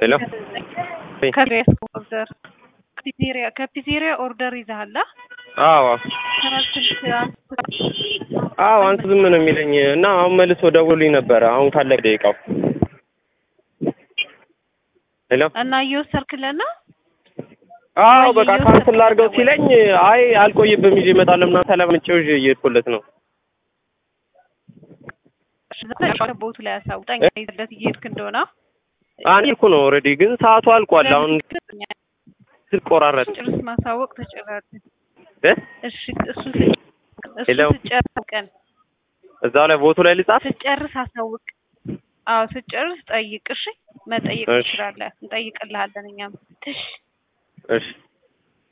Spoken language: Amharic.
ሄሎ ኦርደር ከፒዜሪያ ከፒዜሪያ ኦርደር ይዘሃል? አዎ ስልክ አዎ አንተ ዝም ነው የሚለኝ እና አሁን መልሶ ደውሎልኝ ነበረ። አሁን ካለቀ ደቂቃው ሄሎ እና እየወሰድክለት ነው? አዎ በቃ ካንስል ላድርገው ሲለኝ አይ አልቆይብም ይዤ እመጣለሁ ምናምን ተለምጬው ይዤ እየሄድኩለት ነው። ቦቱ ላይ አሳውቀኝ ይዘለት እየሄድክ እንደሆነ አንድ እኮ ነው ኦልሬዲ ግን ሰዓቱ አልቋል። አሁን ስቆራረጥ ጭርስ ማሳወቅ ተጨራርስ እ እሺ እሱ ሄሎ እሱ ስጨርስ እዛው ላይ ቦቱ ላይ ልጻፍ። ስጨርስ አሳውቅ። አዎ ስጨርስ ጠይቅ። እሺ መጠየቅ እሺ። ትችላለህ። እንጠይቅልሃለን እኛም። እሺ እሺ